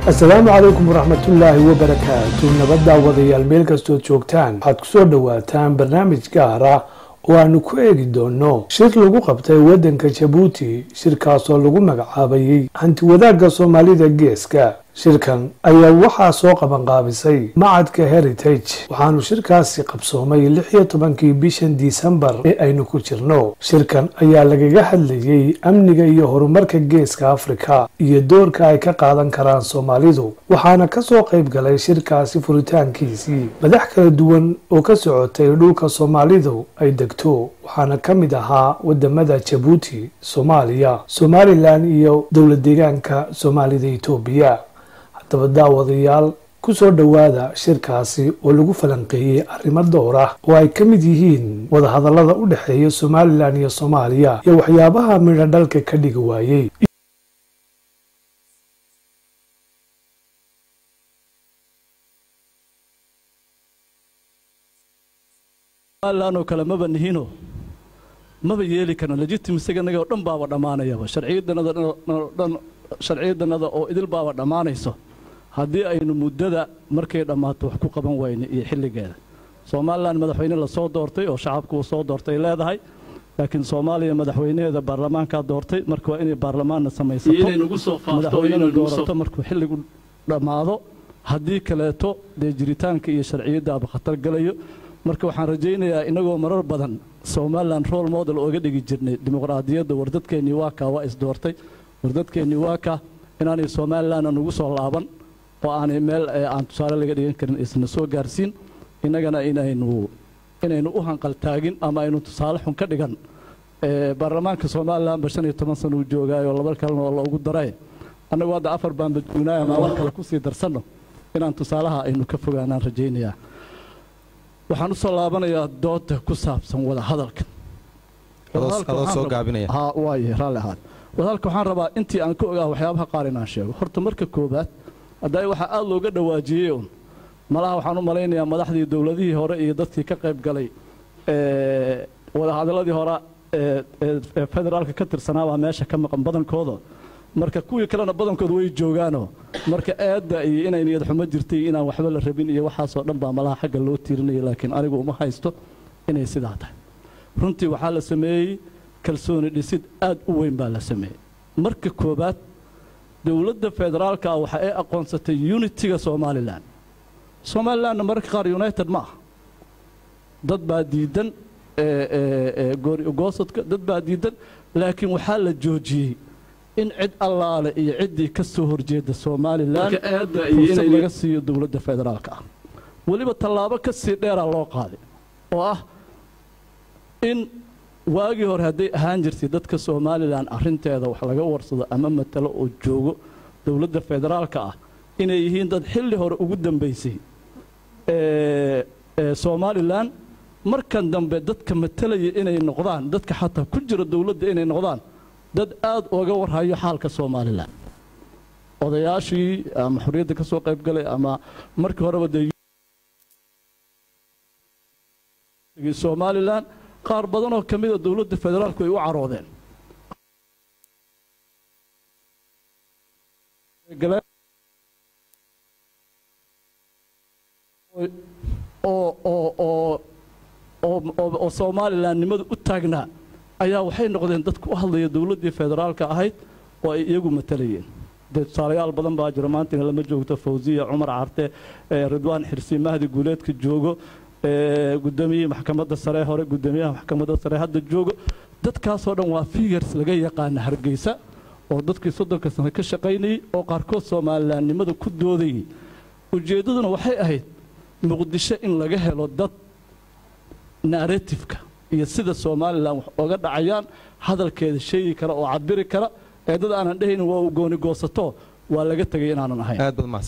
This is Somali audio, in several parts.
asalaamu calaykum waraxmatullaahi wabarakaatu nabaddaa wadayaal meel kastood joogtaan waxaad kusoo dhowaataan barnaamij gaar ah oo aanu ku eegi doono shir lagu qabtay waddanka jabuuti shirkaasoo lagu magacaabayey hantiwadaagga soomaalida geeska shirkan ayaa waxaa soo qabanqaabisay macadka heritage waxaanu shirkaasi qabsoomay lix iyo tobankii bishan disembar ee aynu ku jirno shirkan ayaa lagaga hadlayey amniga iyo horumarka geeska afrika iyo doorka ay ka qaadan karaan soomaalidu waxaana kasoo qayb galay shirkaasi furitaankiisii madax kala duwan oo ka socotay dhulka soomaalidu ay degto waxaana ka mid ahaa wadamada jabuuti soomaaliya somalilan iyo dowlad deegaanka soomaalida etoobiya haddaba daawadayaal kusoo dhowaada shirkaasi oo lagu falanqeeyey arrimo dhowr ah oo ay ka mid yihiin wadahadallada u dhexeeya somalilan iyo soomaaliya iyo waxyaabaha midho dhalka ka dhigi waayey oo kale maba nihino maba yeeli karno legitimisiga naga oo dhan baaba dhammaanayaba sharciyadanadadhan sharciyadanada oo idil baaba dhammaanayso haddii aynu muddada markay dhammaato wax ku qaban wayne iyo xilligeeda somalilan madaxweyne lasoo doortay oo shacabku uu soo doortay leedahay laakiin soomaaliya madaxweynaheeda baarlamaankaa doortay marka waa inay baarlamaanna samaysatomadaxweynena doorato markuu xilligu dhammaado haddii kaleeto dee jiritaanka iyo sharciyaddaaba khatar galayo marka waxaan rajaynayaa inagoo marar badan somalilan role model ooga dhigi jirnay dimuqraadiyadda wardadkeennii waaka waa isdoortay wardadkeennii waaka inaanay somalilanna nugu soo laaban oo aanay meel aan tusaale laga dhigan karin isna soo gaarsiin innagana inaynu inaynu u hanqaltaagin ama aynu tusaale xun ka dhigan baarlamaanka somalilanba shan iyo toban sana uu joogaayo laba kalena oo loogu daray annagu hadda afar baanba joognaayo ama wax kale kusii darsanno inaan tusaalaha aynu ka fogaanaan rajaynayaa waxaan usoo laabanayaa dooda ku saabsan wada hadalka waaye raalli ahaad wadahadalka waxaan rabaa intii aan ka ogaa waxyaabaha qaar inaan sheego horta marka koobaad hadda waxaa aada looga dhawaajiyey un malaha waxaan u malaynayaa madaxdii dowladihii hore iyo dadkii ka qayb galay wadahadaladii hore ee federaalka ka tirsanaabaa meesha ka maqan badankooda marka kuwii kalena badankooda way joogaanoo marka aadda iyo inay niyad xumo jirtay inaan waxba la rabin iyo waxaasoo dhan baa malaha xagga loo tiirinaya laakiin anigu uma haysto inay sidaa tahay runtii waxaa la sameeyey kalsooni dhisid aad u weyn baa la sameeyey marka koobaad dowladda federaalka ah waxa ay aqoonsatay unitiga somalilan somalilanna mararka qaar united ma aha dad baa diidan goosodka dad baa diidan laakiin waxaa la joojiyey in cid allaale iyo ciddii ka soo horjeeda somalilan fursad laga siiyo dowladda federaalka ah weliba tallaabo ka sii dheeraa loo qaaday oo ah in waagii hore hadday ahaan jirtay dadka somalilan arinteeda wax laga warsado ama matalo oo joogo dowladda federaalka ah inay yihiin dad xilli hore ugu dambaysay somalilan markan dambe dadka matalaya inay noqdaan dadka xataa ku jira dowladda inay noqdaan dad aada uga warhayo xaalka somalilan odayaashii ama xorriyadda ka soo qayb galay ama markii horeba dee somalilan qaar badan oo ka mida dowladda federaalku ay u caroodeen oo somalilan-nimada u taagnaa ayaa waxay noqdeen dadku u hadlaya dowladdii federaalka ahayd oo ay iyagu matalayeen dee tusaalayaal badan baa jiro maantina lama joogto fawsiya cumar carte ridwaan xirsi mahdi guuleedka joogo gudoomiyihii maxkamadda sare hore gudoomiyaha maxkamadda sare hadda joogo dadkaasoo dhan waa figars laga yaqaana hargeysa oo dadkii soddonka sano ka shaqaynayey oo qaarkood somalilaannimada ku doodayay ujeeddaduna waxay ahayd muqdisho in laga helo dad narratifka iyo sida somalilan wax oga dhacayaan hadalkeeda sheegi kara oo cabiri kara ee dad aanan dhehaynin waa u gooni goosato waa laga tegay inaanan ahayn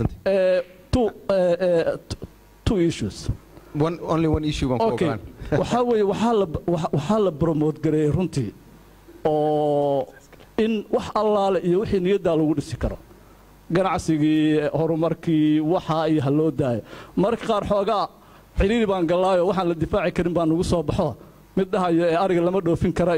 waxaa weeye waxaa la bromote gareeyey runtii oo in wax allaale iyo wixii niyaddaa lagu dhisi karo ganacsigii horumarkii waxaa iyo ha loo daayo mararka qaar xoogaa xidhiiri baan gallaayo waxaan la difaaci karin baa nugu soo baxo mid dhahayo ee ariga lama dhoofin kara iyo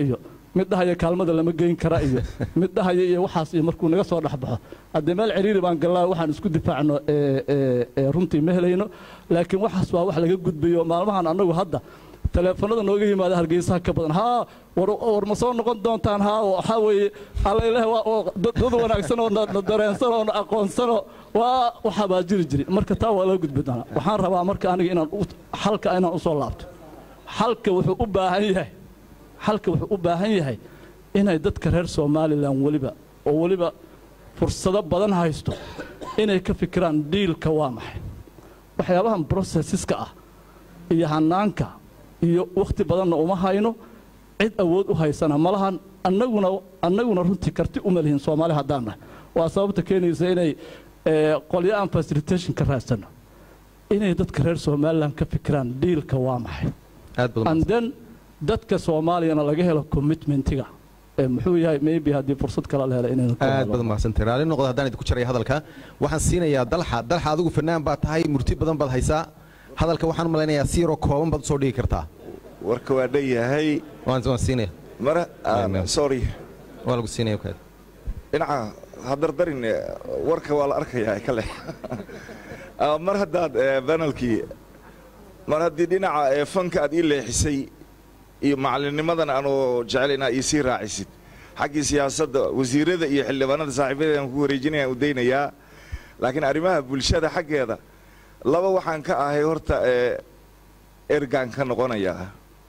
mid dhahaya kaalmada lama geyn kara iyo mid dhahaya iyo waxaas iyo markuu naga soo dhexbaxo haddee meel ciriiri baan gallaa waxaan isku difaacno ee, ee, ee, runtii ma helayno laakiin waxaas waa wax laga gudbayo maalmahan annagu hadda teleefanada nooga yimaada hargeysaha ka badan haa war war ma soo noqon doontaan haa oo waxaa weeye allaileh waa oo dad dad wanaagsan oo na na dareensan oo na aqoonsano waa waxaa baa jiri jiri marka taa waa laga gudbi doonaa waxaan rabaa marka aniga inaan u- xalka inaan usoo laabto xalka wuxuu u baahan yahay xalka wuxuu u baahan yahay inay dadka reer somalilan weliba oo weliba fursado badan haysto inay ka fikiraan dhiilka waa maxay waxyaabahan processiska ah iyo hanaanka iyo wakhti badanna uma hayno cid awood u haysana ma lahan annaguna annaguna runtii karti uma lihin soomaali haddaan nahay waa sababta keenaysa inay ee, qolyo aan facilitation ka raadsanno inay dadka reer somalilan ka fikiraan dhiilka waa maxay aad badan and then dadka soomaaliyana laga helo commitmentiga ee muxuu yahay maybe haddii fursad kale la helo inaynu ka aad hadlo. badan mahadsantahay raalli noqda haddaan idinku jaraya hadalka waxaan siinayaa dalxa dalxa adigu fanaan baad tahay murti badan baad haysaa hadalka waxaan u malaynayaa si yaroo kooban baad usoo dhigi kartaa warka waa dhan yahay waan waan siinaya mara Amen. sorry waa lagu siinaya kaad dhinaca hadardarin eh, warka waa la arkayaa kale Ah, mar haddaad eh, banalkii mar haddii dhinaca eh, fanka aad ii leexisay iyo macalinimadan aanu jecel inaa ii sii raacisid xaggii siyaasadda wasiirada iyo xildhibaanada saaxiibada aan ku wareejinaya u daynayaa laakiin arrimaha bulshada xaggeeda laba waxaan ka ahay horta eh, ergaan ka noqonayaa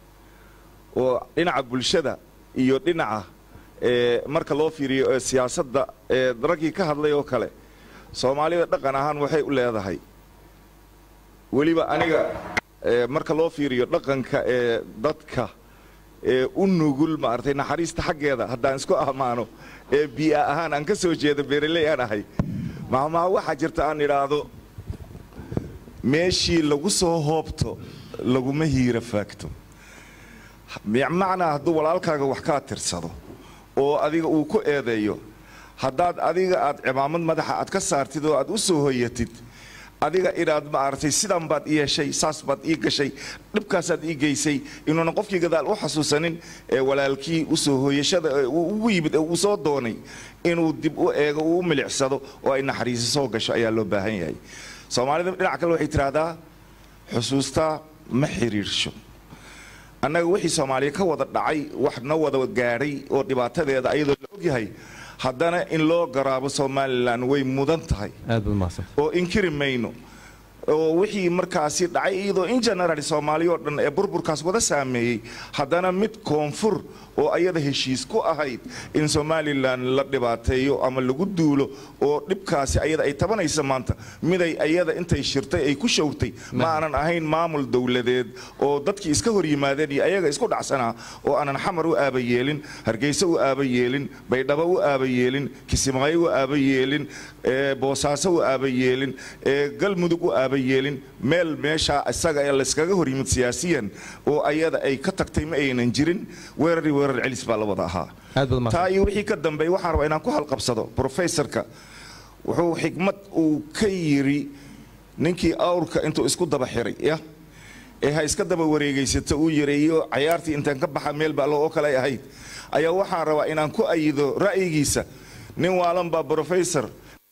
oo dhinaca bulshada iyo dhinaca ee, marka loo fiiriyo ee, siyaasadda ee raggii ka hadlay oo kale soomaalida dhaqan ahaan waxay u leedahay weliba aniga ee, marka loo fiiriyo dhaqanka ee dadka ee u nugul maaragtay naxariista xaggeeda haddaan isku ammaano ee bii'a ahaan aan ka soo jeedo beeraley aan ahay mahmaha waxaa jirta aan idhaahdo meeshii lagu soo hoobto laguma hiira faagto macnaa hadduu walaalkaaga wax kaa tirsado oo adiga uu ku eedeeyo haddaad adiga aad cimaamad madaxa aad ka saartid oo aad u soo hoyatid adiga inaad maaragtay sidan baad ii heshay saas baad ii gashay dhibkaasaad ii geysay inuunan qofkii gadaal u xasuusanin ee walaalkii usoo hooyashada ee uu ugu yimid ee uu soo doonay inuu dib u eego uu u milicsado oo ay naxariisi soo gasho ayaa loo baahan yahay soomaalida dhinac kale waxay tidhaahdaa xusuustaa ma xiriirsho annaga wixii soomaaliya ka wada dhacay wax na wada gaadhay oo dhibaatadeeda ayadoo la ogyahay haddana in loo garaabo somalilan way mudan tahay aad baad mahadsan oo inkiri mayno oo wixii markaasi dhacay iyadoo in general soomaaliya oo dhan ee burburkaas wada saameeyey haddana mid koonfur oo ayada heshiis ku ahayd in somalilan la dhibaateeyo ama lagu duulo oo dhibkaasi ayada ay tabanaysa maanta miday ayada intay shirtay ay ku showrtay ma aanan ahayn maamul dowladeed oo dadkii iska hor yimaadeen iyo ayaga isku dhacsanaa oo aanan xamar u aaba yeelin hargeysa u aaba yeelin baydhabo u aaba yeelin kisimaayo u aaba yeelin ee boosaaso u aaba yeelin ee galmudug u aaba yeelin meel meeshaa isaga ee layskaga hor yimid siyaasiyan oo ayada ay ka tagtay ma aynan jirin weerari weerar celis baa la wada ahaa aad baad taa mahadsan iyo wixii ka dambeey waxaan rabaa inaan ku halqabsado professorka wuxuu xikmad uu ka yiri ninkii awrka intuu isku daba xiray ya ee ha iska daba wareegaysata uu yareeyo cayaartii intaan ka baxa meel ba oo kale ay ahayd ayaa waxaan rabaa inaan ku ayido ra'yigiisa nin waalan baa professor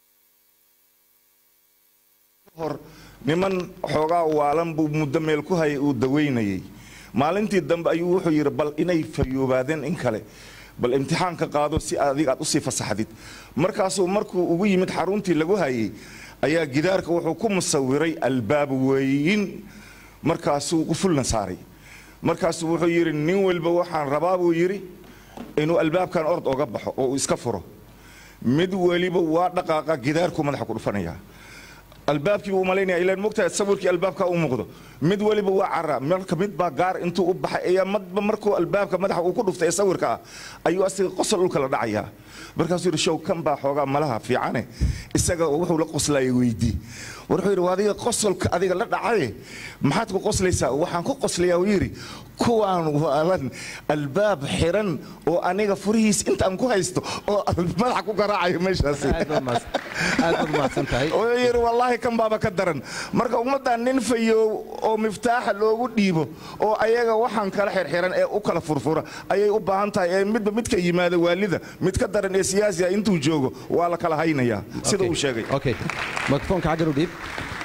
hor niman xoogaa waalan buu muddo meel ku hayay uu daweynayay maalintii dambe ayuu wuxuu yidhi bal inay fayoobaadeen in kale bal imtixaanka qaado si adiga aad usii fasaxdid markaasuu markuu ugu yimid xaruntii lagu hayay ayaa gidaarka wuxuu ku musawiray albaab weyn markaasuu u fulna saaray markaasuu wuxuu yidhi nin walba waxaan rabaa buu yidhi inuu albaabkan ord oga baxo oo uu iska furo mid weliba waa dhaqaaqa gidaarku madaxa ku dhufanaya albaabkii buu umalaynaya ilaan mogtahay sawirkii albaabka u muuqdo mid weliba waa cara marka mid baa gaar intuu u baxay ayaa madba markuu albaabka madaxa uu ku dhuftay ee sawirka ah ayuu asiga qosol dhulka la dhacayaa markaasuu yidhi show kan baa xoogaa malaha fiicane isaga wuxuu la qoslaya weydii war wuxuu yidhi waa adiga qosolka adiga la dhacaye maxaad ku qoslaysaa waxaan ku qoslayaa uu yidhi kuwaan waalan albaab xiran oo aniga furihiis intaan ku haysto oo madaxa ku garaacayo meeshaasi aad baad mahadsan aad baad mahadsan tahay oo yidhi wallaahi kan baaba ka daran marka ummaddan nin fayow oo miftaaxa loogu dhiibo oo ayaga waxaan kala xirxiran ee u kala furfura ayay u baahan tahay ee midba midka yimaada waalida mid ka daran ee siyaasiga intuu joogo waa la kala haynayaa sida uu sheegay okay mikrofoonka xaggan u dhiib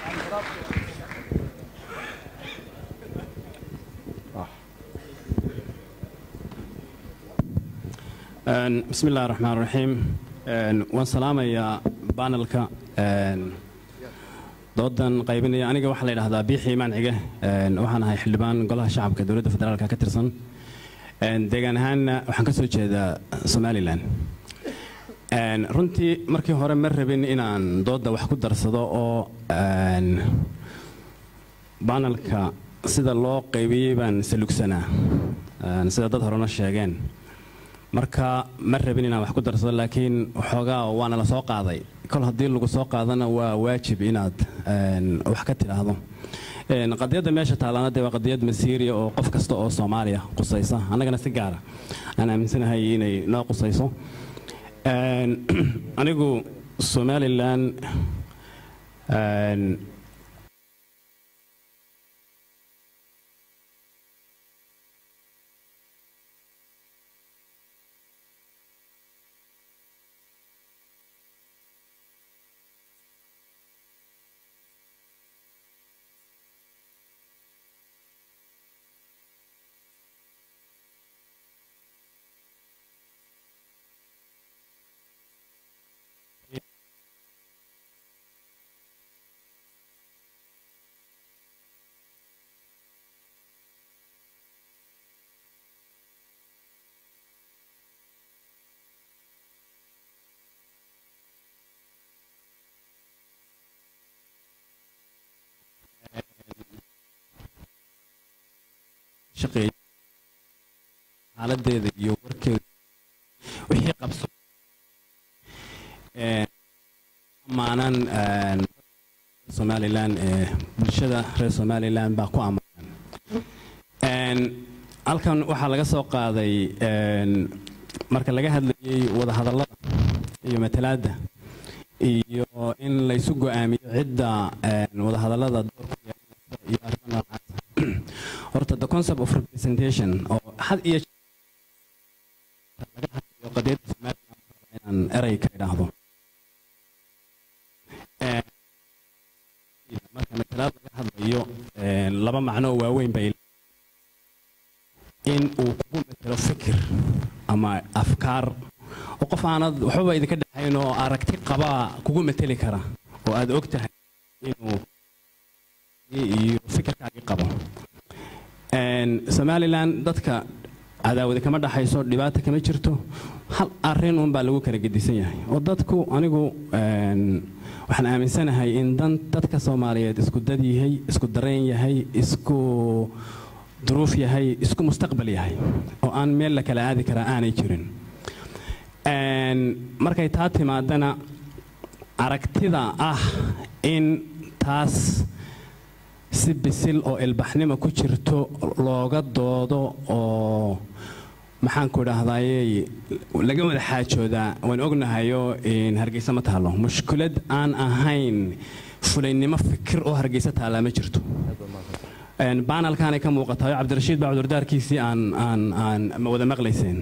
bismi illahi raxmaan raxiim waan salaamayaa banelka doodan qaybinaya aniga waxaa la yidhahdaa biixi imaan cige waxaan ahay xildhibaan golaha shacabka dowladda federaalka ka tirsan deegaan ahaanna waxaan ka soo jeedaa somalilan runtii markii hore ma rabin inaan doodda wax ku darsado oo banelka sida loo qaybiyey baan salugsanaa sida dad horena sheegeen marka ma rabin inaan wax ku darsado laakiin waxoogaa waana la soo qaaday kol haddii lagu soo qaadana waa waajib inaad wax ka tidhaahdo qadiyadda meesha taallana dee waa qadiyad masiiriya oo qof kasta oo soomaaliya qusaysa annagana si gaara aan aaminsanahay inay noo qusayso anigu somalilan shaqeeya xaaladeeda iyo warkeeda wixii qabso amaanan somalilan ee bulshada reer somalilan baa ku amaanan halkan waxaa laga soo qaaday marka laga hadlayay wadahadallada iyo matalaadda iyo in laysu go'aamiyo cidda wadahadallada doorku yeelanaysa iyo arrimo noocaasa horta the concept of representation oo had iyo laga hadlayo qadiyadda somaliland inaan erey ka idhaahdo marka matalaad laga hadlayo laba macno oo waaweyn bay in uu kugu matelo fikir ama afkaar oo qof aanad waxbaba idinka dhexayn oo aragti qabaa kugu mateli kara oo aad og tahay inuu iyo fikirkaagii qabo somalilan dadka cadaawadi kama dhaxayso dhibaata kama jirto hal arin un baa lagu kala gedisan yahay oo dadku anigu waxaan aaminsanahay in dan dadka soomaaliyeed isku dad yahay isku dareen yahay isku duruuf yahay isku mustaqbal yahay oo aan meel la kala aadi karaa aanay jirin markay taa timaadana aragtida ah in taas si bisil oo ilbaxnimo ku jirto looga doodo oo maxaanku idhaahdayey laga wada xaajoodaa waan ognahayoo hargeysa ma taalo mushkilad aan ahayn fulaynimo fikir oo hargeysa taallaa ma jirto baanalkaanay ka muuqatayo cabdirashiid baa cudurdaarkiisii aan aan aan wada maqlayseen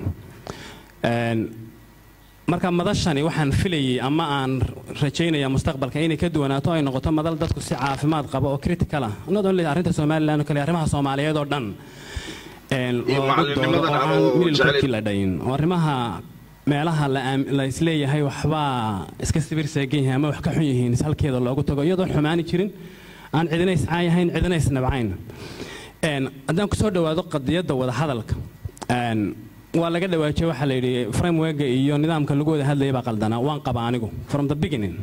marka madashani waxaan filayay ama aan rajaynaya mustaqbalka inay ka duwanaato ay noqoto madal dadku si caafimaad qaba oo critical ah not only arrinta somaliland oo kale arrimaha soomaaliyeed oo dhan loogu doodo oo aan mililkii la dhayin oo arrimaha meelaha la isleeyahay waxbaa iska sibir seegan yahay ama wax ka xun yihiin halkeeda loogu tago iyadoo xumaani jirin aan cidina iscaayahayn cidina isnabcayn haddaan kusoo dhowaado qadiyadda wadahadalka waa laga dhawaajiyey waxaa la yidhi frameworka iyo nidaamka lagu wada hadlayay baa qaldanaa waan qaba anigu from the beginning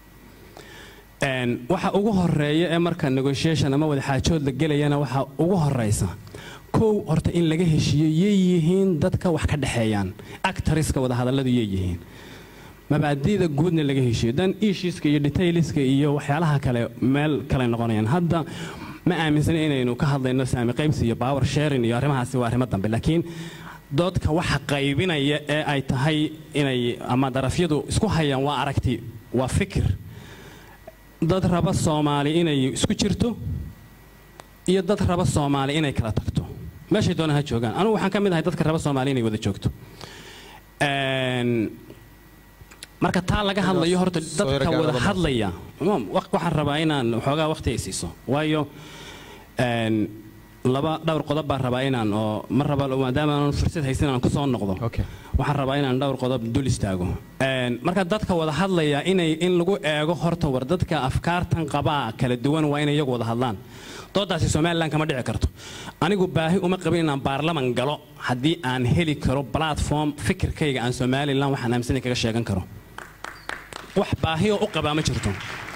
waxa ugu horeeya ee marka negotiation ama wada xaajood la gelayana waxa ugu horeysa kow horta in laga heshiiyo yay yihiin dadka wax ka dhexeeyaan actoriska wada hadalladu yay yihiin mabaadi'da guudna laga heshiiyo dan ishiiska iyo detailska iyo waxyaalaha kale meel kale noqonayaan hadda ma aaminsana inaynu ka hadlayno saami qaybsi iyo power sharing iyo arrimahaasi waa arrimo dambe laakiin doodka waxa qaybinaya ee ay tahay inay ama darafyadu isku hayaan waa aragti waa fikir dad raba soomaali inay isku jirto iyo dad raba soomaali inay kala tagto meeshay doonaan ha joogaan anugu waxaan ka mid ahay dadka raba soomaali inay wada joogto Een, marka taa laga hadlayo horta soo dadka yargaarada wada marka. hadlaya Imaam, wa- waxaan rabaa inaan waxoogaa waqti ay siiso waayo een, laba dhowr qodob baan rabaa inaan oo ma raba maadaama aan fursad haysan inaan kusoo noqdo Okay. waxaan rabaa inaan dhowr qodob dul istaago Een, marka dadka wada hadlaya inay in lagu eego horta war dadka afkaartan qabaa kala duwan waa inay iyagu wada hadlaan doodaasi somalilan kama dhici karto anigu baahi uma qabin inaan baarlaman galo haddii aan heli karo platform fikirkayga aan somalilan waxaan aaminsanay kaga sheegan karo wax baahi oo u qabaa ma jirto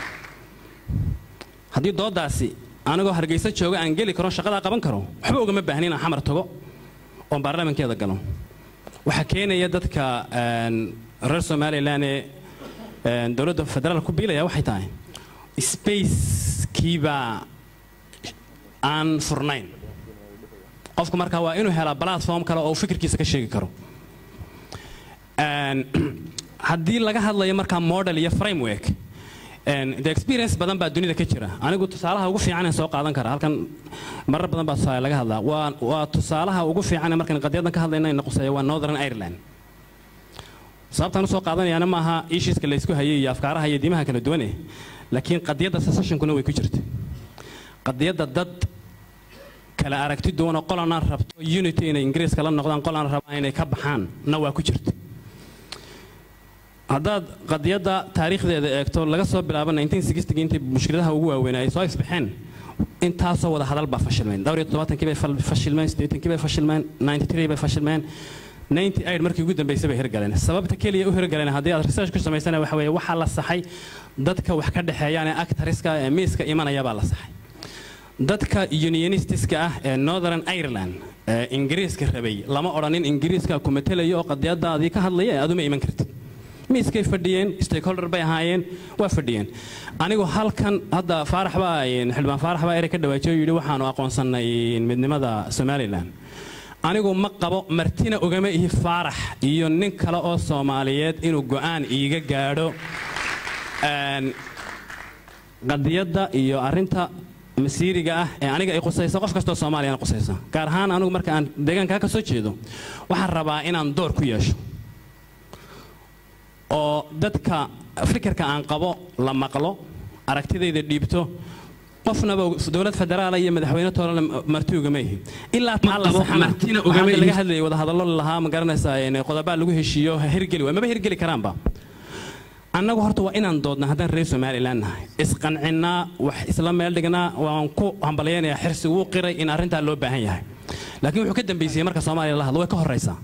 haddii doodaasi anigoo hargeysa jooga aan geli karo shaqadaa qaban karo waxba ugama baahni inaan xamar tago oon baarlamankeeda galo waxaa keenaya dadka een, reer somalilan ee een, dowladda federaalka ku biilaya waxay tahay spacekiibaa aan furnayn qofku markaa waa inuu helaa platform kale oo uu fikirkiisa ka sheegi karo Een, haddii laga hadlayo markaa model iyo framework een, de experience badan baa dunida ka jira anigu tusaalaha ugu fiican aan soo qaadan kara halkan marar badan baa tusaale laga hadlaa waa waa tusaalaha ugu fiican ee markaan qadyadan ka hadlayna in quseeyo waa northern ireland sababtaan usoo qaadanayaana maaha ishiiska la isku hayay iyo afkaaraha iyo diimaha kala duwane laakiin qadiyadda secessionkuna way ku jirta qadiyadda dad kala aragti duwan oo qolana rabto unity inay ingiriiska la noqdaan qolana rabaan inay ka baxaan na waa ku jirta haddaad qadiyadda taariikhdeeda eegto laga soo bilaabo 1960 intii mushkiladaha ugu waaweyn ay soo isbaxeen intaasoo wada hadal baa fashilmeen dhowr iyo toddobaatanki bay fal- fashilmeen siddeetankii bay fashilmeen 93 bay fashilmeen 98 markii ugu dambeysay bay hirgaleen sababta keliya u hirgaleen haddii aad research ku samaysana waxa weeye waxaa la saxay dadka wax ka dhexeeyaan ee actariska ee miiska imanaya baa la saxay dadka unionistiska ah ee northern ireland ee ingiriiska rabay lama odhanin ingiriiska ku matelayo oo qadiyadaadii ka hadlaya ee aduma iman kartid miiskay fadhiyeen stakeholder bay ahaayeen waa fadhiyeen anigu halkan hadda faarax baa xildhibaan faarax baa erey ka dhawaajiyo yidhi waxaanu aqoonsannay midnimada somalilan anigu ma qabo martina ogama ihi faarax iyo nin kale oo soomaaliyeed inuu go'aan iiga gaadho Een, qadiyadda iyo arrinta masiiriga ah ee aniga ay qusaysa qof kastoo soomaaliyana qusaysa gaar ahaan anigu marka aan deegaankaa ka soo jeedo waxaan rabaa inaan door ku yeesho oo dadka fikirka aan qabo la maqlo aragtidayda dhiibto qofnaba dowlad federaal iyo madaxweyne toolana marti ugama ihi ilaa taa la saxana waxaa laga hadlayay wadahadallo lahaa ma garanaysaa een, qodobaa lagu heshiiyo ha hirgeli waay maba hirgeli karaanba annagu horta waa inaan doodna haddaan reer somalilan nahay isqancinnaa wax isla meel dhignaa waan ku hambalyaynayaa xirsi wuu qiray in arrintaa loo baahan yahay laakiin wuxuu ka dambeysiyey marka soomaaliya la hadlo way ka horraysaa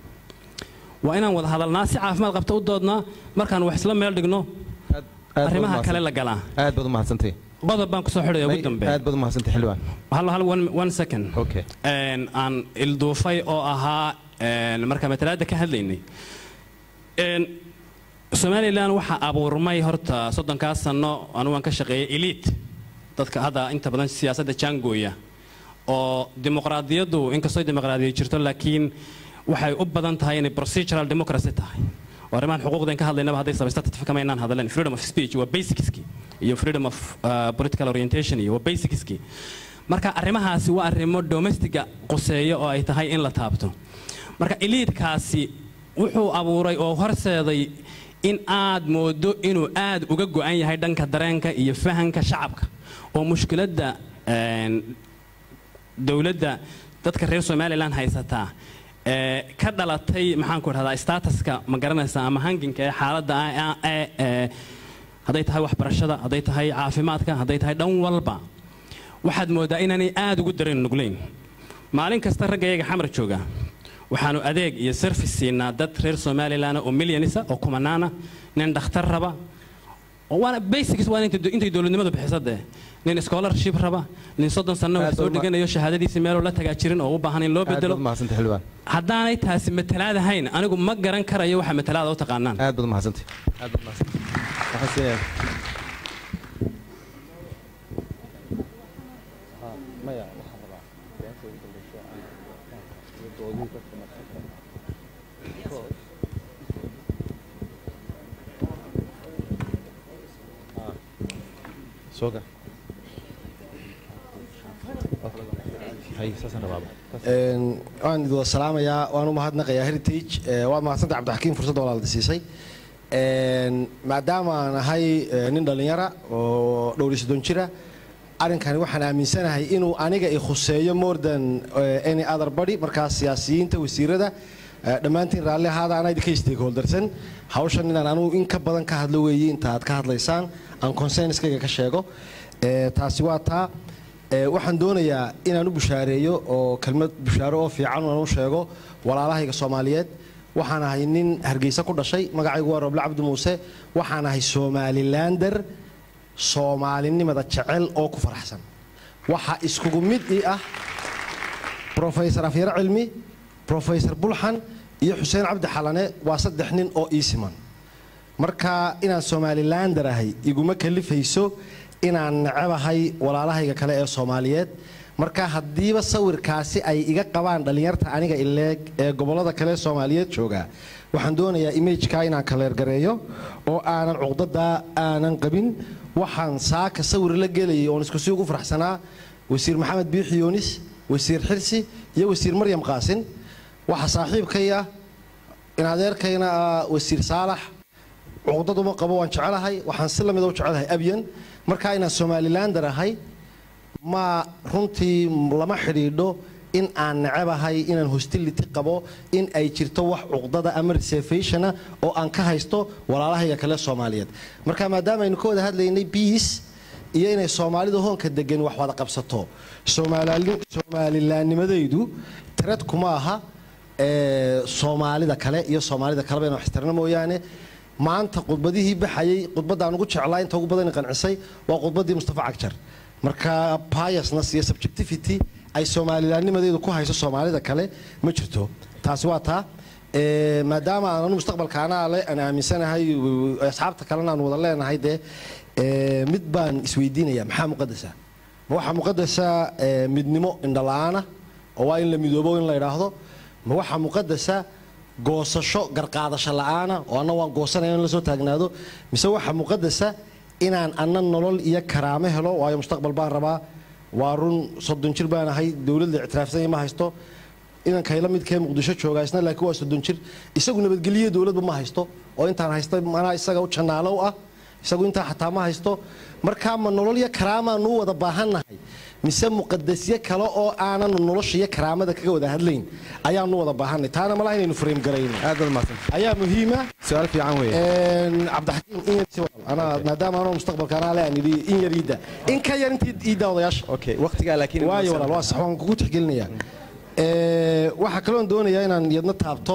waa inaan wada hadalnaa si caafimaad qabta u doodnaa markaan wax isla meel dhigno arrimaha kale la galaa aad baad u mahadsantay qodob baan kusoo xidhaya ugu dambe aad baad u mahadsantay xildhibaan hal hal one, one second Okay. Een, aan ilduufay oo ahaa een, markaan matalaada ka hadlaynay Een, somalilan waxaa abuurmay horta soddonkaa sano anugu aan ka shaqeeyay elite dadka hadda inta badan siyaasadda jaangooya oo dimuqraadiyaddu inkastoo dimuqraadiyad jirto laakiin waxay u badan tahay inay procedural democracy tahay oo arrimahan xuquuqdan ka hadlaynaba hadday samaysta tatifkama inaan hadalen freedom of speech waa basicski iyo freedom of uh, political orientation iyo waa basicski marka arrimahaasi waa arrimo domestiga quseeya oo ay tahay in la taabto marka eliidkaasi wuxuu abuuray oo horseeday in aad moodo inuu aad uga go'an yahay dhanka dareenka iyo fahanka shacabka oo mushkiladda een, dowladda dadka reer somalilan haysataa ee ka dhalatay maxaan ku dhahdaa statuska ma garanaysaa ama hanginka ee xaaladda ah ee ee hadday tahay waxbarashada hadday tahay caafimaadka hadday tahay dhan walba waxaad moodaa inaanay aad ugu dareen nuglayn maalin kasta raggayaga xamar jooga waxaanu adeeg iyo service siinaa dad reer somalilan oo milyanisa oo kumanaana nin dhakhtar raba oo waana basics waa intay intay dowladnimadu bixiso dee nin scholarship raba nin soddon sanno wax Aad soo baad ma- dhiganayo shahaadadiisii meeloo la tagaa jirin oo u baahan in loo aad baad bedelo u mahadsantay xildhibaan haddaanay taasi matalaad ahayn anigu ma garan karayo waxa matalaada u taqaanaan aad baad u mahadsantay aad baad u mahadsantay waxaan siinayaa soo gal Een, waan idin wada salaamayaa waan u mahadnaqayaa heritage ee, waa mahadsanta cabdixakiim fursadda walaalda siisay Een, maadaama aan ahay ee, nin dhallinyara oo dhowr iyo soddon jira arrinkani waxaan aaminsanahay inuu aniga i khuseeyo more than eh, any other body markaas siyaasiyiinta wasiirada eh, dhammaantiin raalli ahaada anaa idinka stakeholdersan hawshan inaan anugu in ka badan ka hadlo weeye inta aad ka hadlaysaan aan consenskayga ka sheego Eh, taasi waa taa Eh, waxaan doonayaa inaan u bushaareeyo oo kelmad bushaaro oo fiican aan u sheego walaalahayga soomaaliyeed waxaan ahay nin hargeysa ku dhashay magacaygu waa roble cabdi muuse waxaan ahay somalilander soomaalinimada jecel oo ku faraxsan waxaa iskugu mid ii ah brofesor afyare cilmi brofesor bulxan iyo xuseen cabdi xalane waa saddex nin oo ii siman marka inaan somalilander ahay iguma kalifayso inaan necebahay walaalahayga kale ee soomaaliyeed marka haddiiba sawirkaasi ay iga qabaan dhallinyarta aniga ileeg ee gobollada kale ee soomaaliyeed jooga waxaan doonayaa imageka inaan kaleergareeyo oo aanan cuqdadaa aanan qabin waxaan saaka sawir la gelayay oon isku si ugu faraxsanaa wasiir maxamed biixi yoonis wasiir xirsi iyo wasiir maryam qaasin waxa saaxiibkay ah in adeerkayna ah wasiir saalax cuqdaduma qabo waan jecelahay waxaan si lamida u jecelahay abyan markaa inaan somalilander ahay ma runtii lama xidhiidho in aan necebahay inaan hostility qabo in ay jirto wax cuqdada ama reservationa oo aan ka haysto walaalahayga kale soomaaliyeed marka maadaama aynu ka wada hadlaynay biis iyo inay soomaalida hoonka degan wax wada qabsato Soomaalali- soomalilaanimadaydu tirad kuma aha ee, soomaalida kale iyo soomaalida kaleba inaan wax istirno mooyaane maanta khudbadihii baxayay khudbaddaan ugu jeclaa inta ugu badan i qancisay waa khudbaddii mustafa cagjar marka biasness iyo subjectivity ay soomalilaanimadeedu ku hayso soomaalida kale ma jirto taasi waa taa Ee, maadaama aan anu mustaqbalka anaa le aan aaminsanahay w- asxaabta kalena aan wada leenahay dee ee, mid baan isweydiinaya maxaa muqadasa ma waxaa muqadasa ee, midnimo indhala-aana oo waa in la midoobo in la idhaahdo ma waxaa muqadasa goosasho garqaadasho la'aana oo anna waan goosanaya in la soo taagnaado mise waxaa muqadasa inaan anna nolol iyo karaamo helo waayo mustaqbal baan rabaa waa run soddon jir baan ahay dowladda ictiraafsanya ma haysto inankayla midkee muqdisho jooga isna laakiin waa soddon jir isagu nabadgeliye dowladba ma haysto oo intaan haysta manaa isaga u jannaalow ah isagu intaa xataa ma haysto markaa ma nolol iyo karaamaan u wada baahannahay mise muqadasyo kale oo aanan nolosha iyo karaamada kaga wada hadlayn ayaanu wada baahanay taana malaha inaynu frame garayno aad baad mahadsan ayaa muhiima su-aal fiican weeye Een, cabdixakiim in yar si walaal. anaa maadaama anoo mustaqbalka anaa le aan idhi in yar iidda in ka yar intii iidda odayaasha okay waqtigaa laakiin waayo walaal waa sax waan kugu tixgelinayaa Ee, waxaa kaloon doonayaa inaan yadna taabto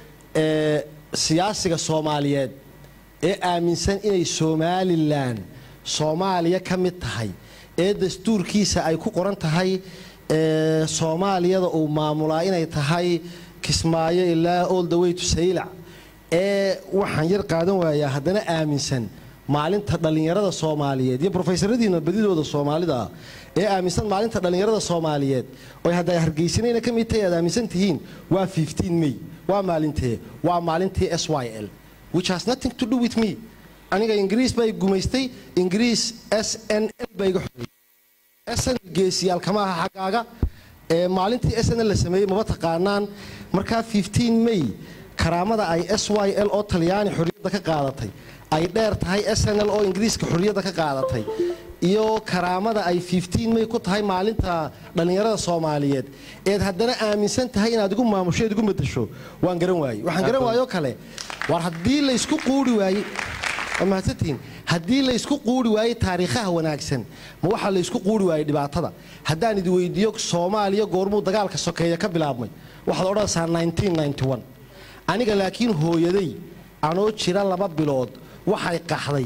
ee, siyaasiga soomaaliyeed ee aaminsan inay somalilan soomaaliya ka mid tahay ee dastuurkiisa ay ku qoran tahay ee, soomaaliyada uu maamulaa inay tahay kismaayo ilaa all the way to saylac ee waxaan yar qaadan waayaa haddana aaminsan maalinta dhallinyarada soomaaliyeed iyo brofesoradiina badidooda soomaalida ah ee aaminsan maalinta dhallinyarada soomaaliyeed oo hadda hargeysanayna ka mid tahay aad aaminsan tihiin waa 15 may waa maalintee waa maalintii s y l which has nothing to do with me aniga ingiriis baa i gumaystay ingiriis s n l baa iga xoreeyey SN geesiyaal kama aha xaggaaga ee maalintii SN la sameeyey maba taqaanaan markaa 15 May karaamada ay SYL oo Talyaani xorriyadda ka qaadatay ay dheer tahay SNL oo Ingiriiska xorriyadda ka qaadatay iyo karaamada ay 15 May ku tahay maalinta dhalinyarada Soomaaliyeed eed haddana aaminsan tahay inaad igu maamusho eed igu bedesho waan garan waayey waxaan garan waayoo kale war haddii la isku quuri waayey waa mahadsantihiin haddii la isku quuri waayey taariikhaha wanaagsan ma waxaa la isku quuri waayey dhibaatada haddaan idi weydiiyo soomaaliya goormuu dagaalka sokeeya ka bilaabmay waxaad odhanaysaa 1991 aniga laakiin hooyaday anoo jira laba bilood waxay qaxday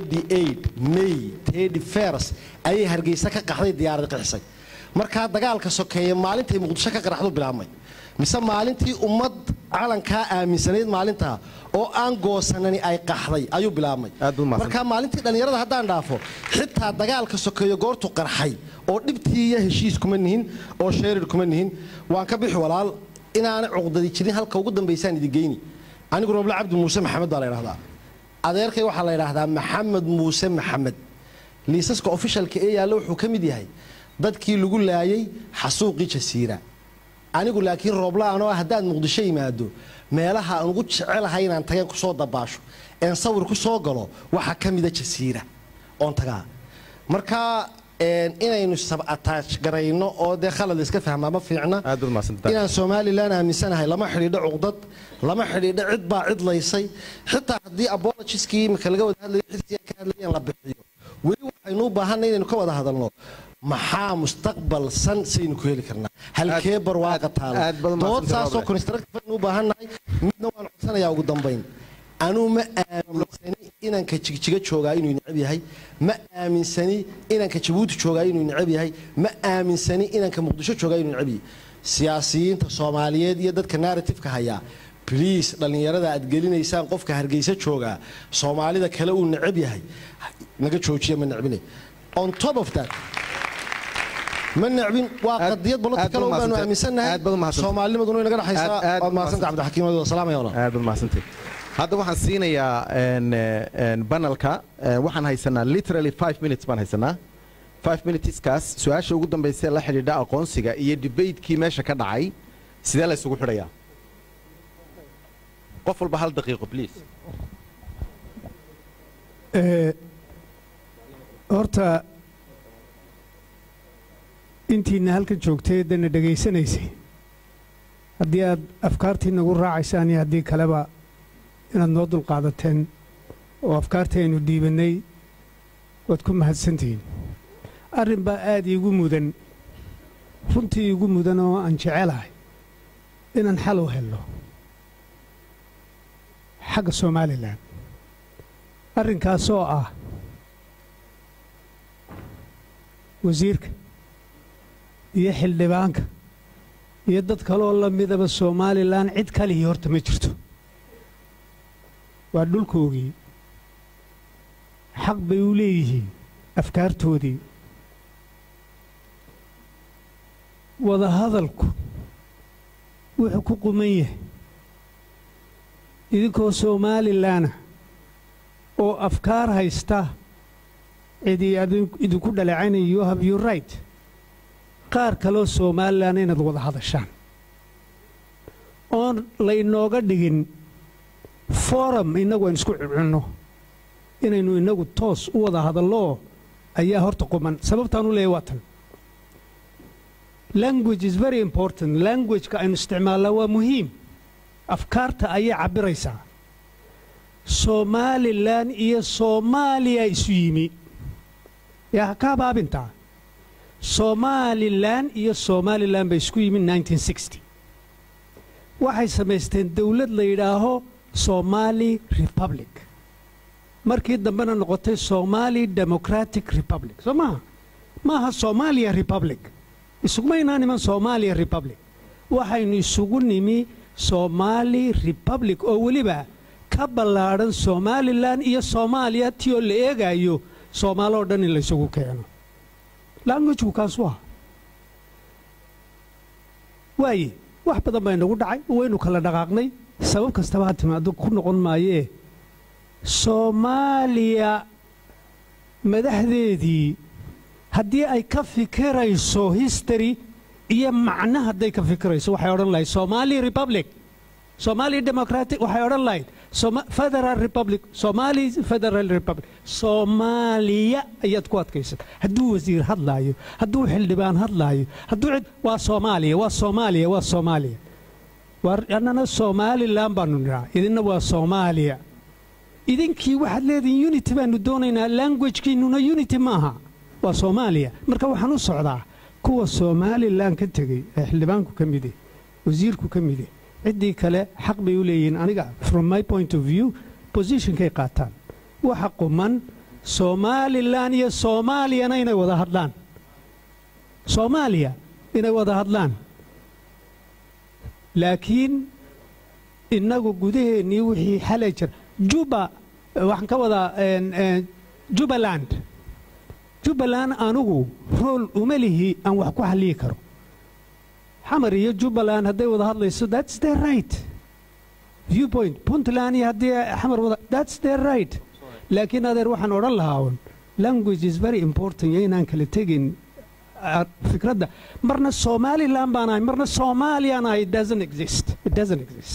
88 may 31 ayay hargeysa ka qaxday diyaarad qixisay markaa dagaalka sokeeya maalintay muqdisho ka qaraxdu bilaabmay mise maalintii ummad calankaa aaminsanayd maalintaa oo aan goosanani ay qaxday ayuu bilaabmay Aad buu mahadsan. markaa maalintii dhallinyarada haddaan dhaafo xitaa dagaalka sokeeyo goortu qarxay oo dhibtii iyo heshiis kuma nihin oo sheerir kuma nihin waan ka bixi walaal inaana cuqdadi jirin halka ugu dambaysaan idi geyni anigu roble cabdi muuse maxamed baa la ydhahdaa adeerkay waxaa la ydhaahdaa maxamed muuse maxamed liisaska ofishalka ee yaalla wuxuu ka mid yahay dadkii lagu laayay xasuuqii jasiira anigu laakiin roobla-aan oo ah haddaad muqdisho yimaado meelaha aan ugu jecelahay inaan tageen kusoo dabaasho een sawir ku soo galo waxaa ka mida jasiira oon tagaa marka een, inaynu sabataaj garayno oo dee khalad iska fahmaa ma fiicna aad baad mahadsantahay inaan somalilan aaminsanahay lama xidhiidho cuqdad lama xidhiidho cid baa cid laysay xitaa haddii apologieskii imika laga wada hadlayo xilkii ay ka hadlayeen la bixiyo weli waxaynu u baahanay inaynu ka wada hadalno maxaa mustaqbal san saynu ku heli karnaa halkee barwaaqa taalo aad baad dood mahadsantahay, saasoo Roble. constructive aynu u baahannahay midna waan codsanayaa ugu dambayn anuu ma aaminsani inanka jigjiga joogaa inuu necab yahay ma aaminsani inanka jabuuti joogaa inuu necab yahay ma aaminsani inanka muqdisho joogaa inuu necab yahay siyaasiyiinta soomaaliyeed iyo dadka narratifeka hayaa bliis dhallinyarada aad gelinaysaan qofka hargeysa joogaa soomaalida kale uu necab yahay naga joojiya ma necbine on top of that ma necbin waa Aad- qadiyad aad political baad oo baanu mahadsantahay. aaminsannahay Aad baad mahadsantahay. soomaalinimaduna inaga dhexaysaa Aad- aad waad mahadsantahay cabdixakiim adigo salaamaya walaal aad baad mahadsantahay hadda waxaan siinayaa een, een, banalka een, waxaan haysanaa literally five minutes baan haysanaa five minuteskaas su-aasha ugu dambaysa ee la xidhiidha aqoonsiga iyo debatekii meesha ka dhacay sidee la isugu xidhayaa qof walba hal daqiiqo please Ee, horta intiina halkan joogtay dana dhegaysanaysay haddii aad afkaartii nagu raacaysaan iyo haddii kaleba inaad noo dulqaadateen oo afkaartii aynu dhiibannay waad ku mahadsantihiin arrin baa aad iigu mudan runtii iigu mudan oo aan jecelahay inaan xal u helno xagga somalilan arrinkaasoo ah wasiirka iyo xildhibaanka iyo dad kaloo la midaba somalilan cid kalihii horta ma jirto waa dhulkoogii xaq bay u leeyihiin afkaartoodii wadahadalku wuxuu ku quman yahay idinkoo somalilanna oo afkaar haysta cidii adin- idinku dhaleecaynaya you have your right qaar kaloo somalilan inaad wada hadashaan oon laynooga dhigin forum innagu aynu isku cunno inaynu innagu toos u wada hadalloo ayaa horta quman sababtaan u leeyahy waa tan language is very important languageka aynu isticmaalnaa waa muhiim afkaarta ayay cabbiraysaa somalilan iyo soomaaliya isu yimi yaa ha ka habaabintaa somalilan iyo somalilan bay isku yimi 1960 waxay samaysteen dowlad la yidhaaho somali republic markii dambena noqotay somali democratic republic soo maaha maaha somalia republic isuguma inaan iman somalia republic waxaynu isugu nimi somali republic oo weliba ka ballaadhan somalilan iyo soomaaliya ti oo la eegaayo soomaaloo dhan in laysugu keeno languagku kaasu ah waaye wax badan baa inagu dhacay waynu kala dhaqaaqnay sabab kastaba ha timaado ku noqon maayee soomaaliya madaxdeedii haddii ay ka fikirayso history iyo macno hadday ka fikirayso waxay odhan lahayd somali republic somali democratic waxay odhan lahayd Soma- federal republic somali federal republic soomaaliya ayaad ku adkaysan hadduu wasiir hadlaayo hadduu xildhibaan hadlaayo hadduu cid waa soomaaliya waa soomaaliya waa soomaaliya war annana somalilan baanu nidhaa idinna waa soomaaliya idinkii waxaad leedihiin unity baanu doonaynaa languagekiinnuna unity maaha waa soomaaliya marka waxaan u socdaa kuwa somalilan ka tegey ee xildhibaanku ka mide wasiirku ka mide ciddii kale xaq bay u leeyihiin aniga from my point of view positionkay qaataan waxa quman somalilan iyo soomaaliyana inay wada hadlaan soomaaliya inay wada hadlaan laakiin innagu gudaheennii wixii xalay jir juba waxaan ka wadaa een, een, jubbaland jubbaland anugu rool uma lihi aan wax ku halliyi karo xamar iyo jubbaland hadday wada hadlayso that's their right viewpoint puntland iyo haddii xamar wada that's their right laakiin adeer waxaan odhan lahaa un language is very important iyo inaan kala tegin ah, fikradda marna somaliland baan ahay marna soomaaliyaan ahay it doesn't exist it doesn't exist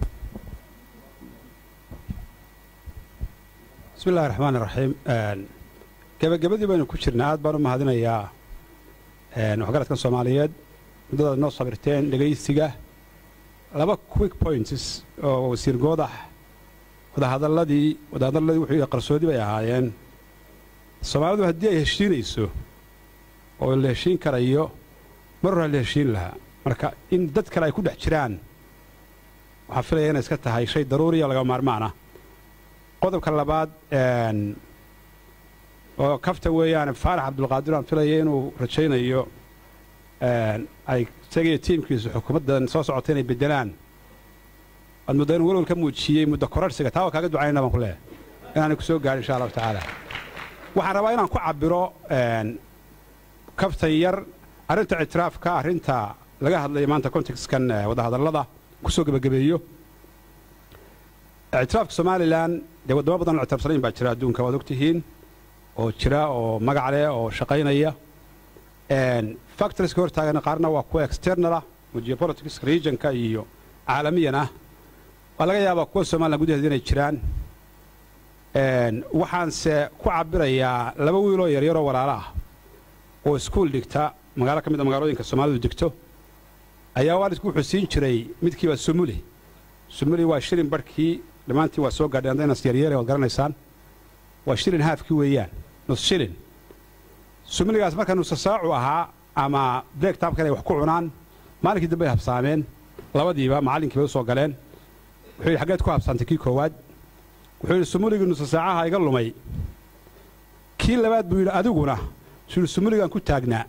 bismi illahi raxmaan iraxiim gebagabadii baynu ku jirnaa aad baan u mahadinayaa een, waxgaradkan soomaaliyeed muddadaad noo sabirteen dhegaysiga laba quick points oo wasiir goodax wadahadalladii wadahadalladii wuxuu yidhi qarsoodi bay ahaayeen soomaalidu haddii ay heshiinayso oo la heshiin karayo mar hore la heshiin lahaa marka in dad kale ay ku dhex jiraan waxaan filaya inay iska tahay shay daruuriya laga maarmaan ah qodobka labaad een, oo kafta weeyaan faarax cabdulqaadir aan filaya inuu rajaynayo een, ay isagiyo tiimkiisu xukuumaddan soo socota inay beddelaan waad muddo inuu welwel ka muujiyey muddo korarhsiga taa waa kaaga ducaynana baan ku leeyahay inaanay ku soo gaadhin insha allahu tacaala waxaan rabaa inaan ku cabbiro een, kaftan yar arrinta ictiraafka arrinta laga hadlaya maanta contextkan eh, wadahadallada ku soo gebagabeeyo ictiraafka somalilan dee waddamo badan oo ictiraafsanayn baa jira adduunka waad ogtihiin oo jira oo magac leh oo shaqaynaya factorieska hortaagana qaarna waa kuwa external ah oo geopolitics regionka iyo caalamiyan ah waa laga yaabaa kuwa somalilan gudaheeda inay jiraan Een, waxaanse ku cabbirayaa laba wiiloo yaryaroo walaalo ah oo iskuul dhigta magaalo ka mid a magaalooyinka soomaalidu degto ayaa waalidku wuxuu siin jiray midkiiba sumuli sumuli waa shilin barhkii dhammaantiin waa soo gaadheen haddaynas yaryeere waad garanaysaan waa shilin haafkii weeyaan nus shilin sumuligaas marka nusa saacu ahaa ama break taabkan ay wax ku cunaan maalinkii dambe ay habsaameen labadiiba macallinkiiba u soo galeen wuxuu yidhi xaggeed ku habsaantay kii koowaad wuxuu yidhi sumuligii nusa saacaha iga lumay kii labaad buu yidhi adiguna suu yidhi sumuligaan ku taagnaa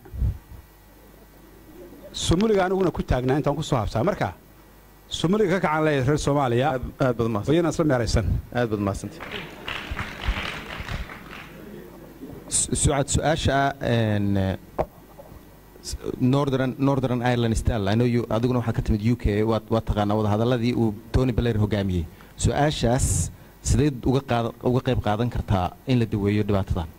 sumuliga aniguna ku taagnaa intaan ku soo habsaa marka sumuliga ka kacan leeyahay reer soomaaliya aad aad baad mahadsan wayana isla meeraysan aad baad mahadsantay Su- sucad su-aasha ah een, eh, s- northern northern ireland style i know you adiguna waxaad ka timid u k waad waad taqaanaa wadahadalladii uu tony blair hogaamiyey su-aashaas sideed uga qaada uga qayb qaadan kartaa in la daweeyo dhibaatadan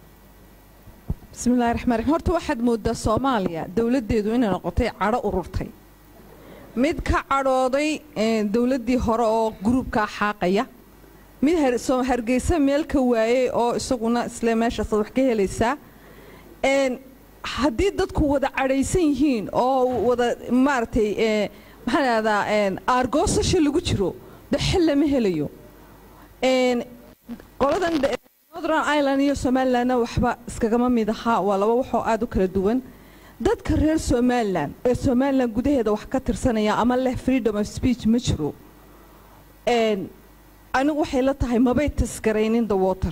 bismillahi raxmaan raxiim horta waxaad moodaa soomaaliya dowladdeedu inay noqotay cadho ururtay mid ka cadhooday eh, dowladdii hore oo gruubkaa xaaqaya mid har- soo hargeysa meel ka waayey oo isaguna isle meeshaasaad wax ka helaysaa Een, haddii dadku wada cadhaysan yihiin oo wada maaragtay eh, maxaan idhahdaa een, aargoosasha lagu jiro de xil lama helayo Een, qoladan de- northern ireland iyo somalilandna waxba iskagama mid ahaa waa laba waxoo aad u kala duwan dadka reer somalilan ee somalilan gudaheeda wax ka tirsanaya ama leh freedom of speech ma jiro Een, anigu waxay la tahay mabay tasgaraynin the water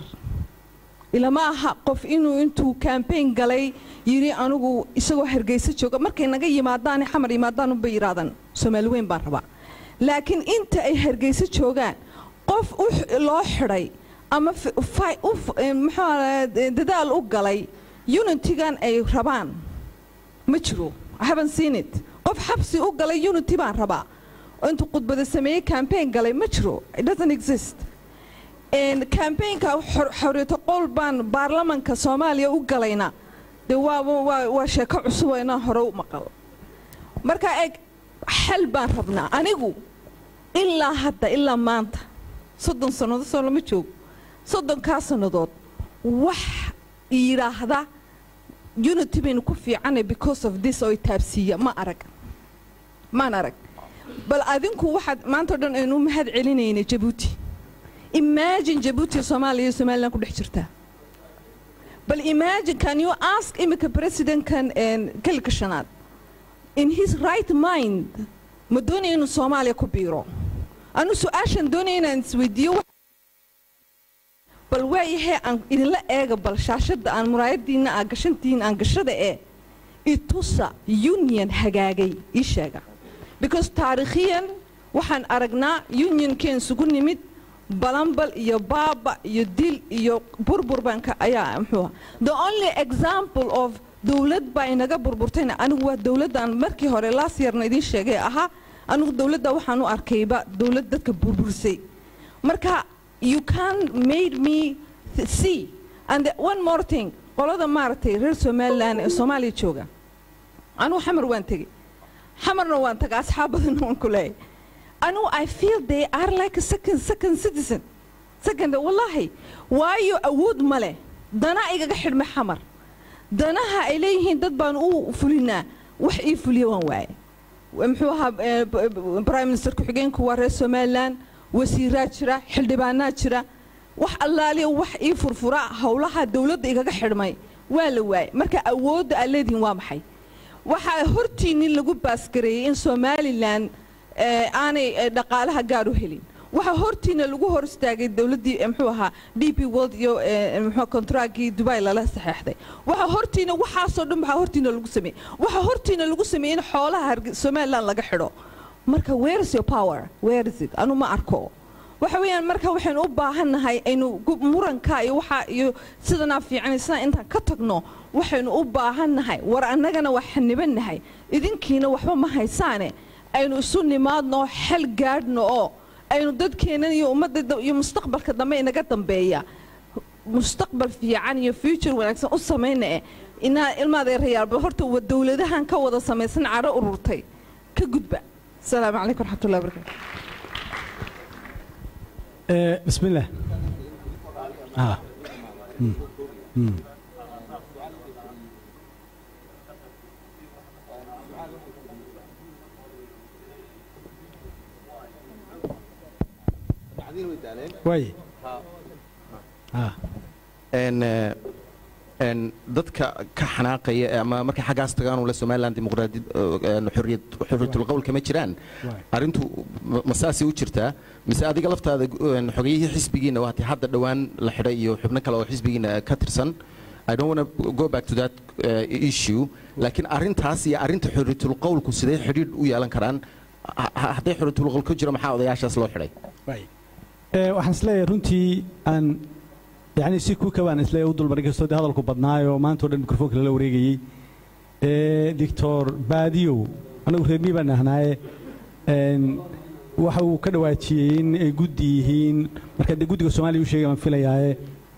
ilama aha qof inuu intuu campaign galay yidhi anigu isagoo hargeysa jooga markay naga yimaadaan xamar yimaadaan unbay yidhaahdaan soomaali weyn baan rabaa laakiin inta ay hargeysa joogaan qof u x- loo xidhay ama f- fi- u f- eh, muxuu ahaa, dadaal u galay unitigan ay rabaan ma jiro I haven't seen it qof xabsi u galay unity baan rabaa oo intuu khudbada sameeyey campaign galay ma jiro it doesn't exist Een, campaignka xor- xorriyata qol baan baarlamanka soomaaliya u galayna de waa waa waa sheeko cusub oo inaan hore u maqal marka eeg xal baan rabnaa anigu ilaa hadda ilaa maanta soddon sannadood soo lama joogo soddonkaa sannadood wax yidhaahda unity baynu ku fiicanay because of this oo itaabsiiya ma arag maan arag bal adinku waxaad maanta o dhan aynu u mahad celinaynay jabuuti imagine jabuuti soomaaliya iyo somaliland ku dhex jirtaa bal imagine can you ask imika presidentkan een, kelka shanaad in his right mind ma doonaya inuu soomaaliya ku biiro anu su-aashan doonaya inaan isweydiiyo wax- bal waayahay aan idinla eega bal shaashadda aan muraayadiinna aa gashantihiin aan gashada ee itusa union hagaagay ii sheega because taariikhiyan waxaan aragnaa unionkeen isugu nimid balambal iyo baaba iyo dil iyo burbur baan ka ayaa muxuu ahaa. the only example of dowlad baa inaga burburtayna anigu waa dowladdan markii hore laas yarna idiin sheegay ahaa anigu dowladda waxaan u arkayba dowlad dadka burbursay marka you can made me th- see and the, one more thing qolada maaragtay reer somaliland ee soomaaliya jooga anugu xamar waan tegey xamarna waan taga asxaab badanna waan ku leeyahay anugu i feel they are like a second second citizen second wallaahi waayo awood ma leh dana igaga xidhmay xamar danaha ay leeyihiin dad baan u fulinaa wax ii fuliya waan waaye muxuu ahaa eh, b- b- prime minister ku-xigeenku waa reer somaliland wasiiraa jira xildhibaanaa jira wax allaaliya wax ii furfura howlaha dowladda igaga xidhmay waa la waayey marka awoodda aad leedihiin waa maxay waxaa hortiinnin lagu baasgareeyey in somalilan eh, aanay eh, dhaqaalaha gaar u helin waxaa hortiina lagu hor istaagay dowladdii eh, muxuu ahaa d p world iyo eh, muxuu kontraagii dubai lala saxeexday waxaa hortiina waxaasoo dhan waxaa hortiina lagu sameeyey waxaa hortiina lagu sameeyey in xoolaha Harge- somaliland laga xidho marka where is your power where is it anu ma arko waxa weeyaan marka waxaynu u baahannahay aynu gu- muranka iyo waxa iyo sidanaa fiican sidaan intaan ka tagno waxaynu u baahannahay war annagana waa xanibannahay idinkiina waxba ma haysaane aynu isu nimaadno xal gaadhno oo aynu dadkeennan iyo ummadda da- iyo mustaqbalka dambe inaga dambeeya mustaqbal fiican iyo future wanaagsan u samayna eh inaa ilmaadeerayaalba horta wa dowladahan ka wada samaysan cadho ururtay ka gudba asalaamu calaykum waraxmatullahi wabarakatu آه، بسم الله آه. مم. مم. واي آه. een eh, een dadka ka xanaaqaya ee ama markay xaggaas tagaan ule somaliland dimuqraadi een xorriyad xorriyatul qowl kama jiraan arrintu ma- ma saasay u jirtaa mise adiga laftaada een xogayihii xisbigiina waati hadda dhowaan la xidhay iyo xubno kale oo xisbigiina ka tirsan I don't want to go back to that uh, issue laakiin arrintaas iyo arrinta xorriyatul qowlku sidee xidhiidh u yeelan karaan Ha- ha- hadday xorriyatul qowl ku jiro maxaa odayaashaas loo xidhay واي آه، waxaan isleeyahay runtii aan yani si ku kabaan isleeyahay u dulmarin kastoo dee hadalku badnaayo maanta oo dhan mikrofoonka lala wareegayey ee doctor baadiyow anagu reer mii baan nahnaaye een, waxa uu ka dhawaajiyey in ay guddi yihiin marka dee guddiga soomaaliya u sheegay baan filayaaye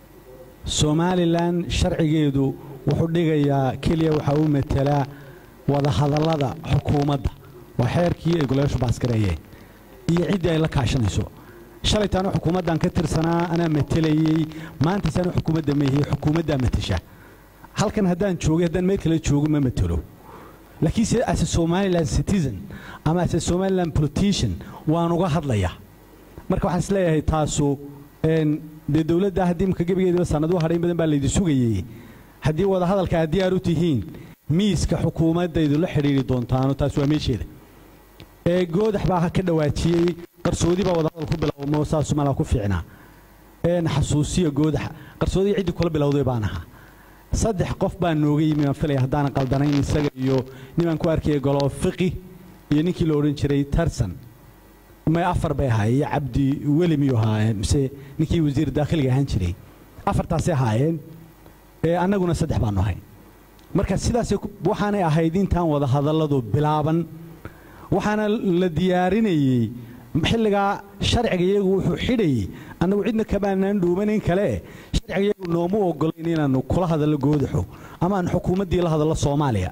somalilan sharcigeedu wuxuu dhigayaa keliya waxa uu metelaa wadahadallada xukuumadda waa xeerkii ay golayaashu baasgareeyeen iyo ciddii ay la kaashanayso shalaytaana xukuumaddan ka tirsanaa anaa matelayey maanta saana xukuumadda meehiyey xukuumaddaa matasha halkan haddaan joogay haddaan meel kale joogo ma matelo laakiin se as a somaliland citizen ama as a somaliland politician waan uga hadlaya marka waxaan isleeyahay taasu een, dee dowladda haddii imka gebigeediba sannaduhu hadhayn badan baa laydi sugayey haddii wadahadalka aad diyaar u tihiin miiska xukuumaddaydu la xidhiiri doontaano taas waa meesheeda ee goodax baa ka dhawaajiyey qarsoodi baa wadahadal ku bilowmo saasu malaa ku fiicnaa een xasuusiya goodaxa qarsoodii ciddii kula bilowday baan ahaa saddex qof baa nooga yimi baan filaya haddaanan qaldanayn isaga iyo nimaan ku arkaya golo fiqi iyo ninkii la odhan jiray tarsan may afar bay ahaayeen iyo cabdi weli miyuu ahaayeen mise ninkii wasiir daakhiliga ahaan jiray afartaasay ahaayeen ee annaguna saddex baanu ahay marka sidaasay ku- waxaanay ahayd intaan wada hadalladu bilaaban waxaana la diyaarinayey xilligaa sharciga iyagu wuxuu xidhayey annagu cidna kamaanaan dhuumanayn kale sharciga iyagu nooma ogolayn inaannu kula hadallo goodaxo ama aan xukuumaddii la hadallo soomaaliya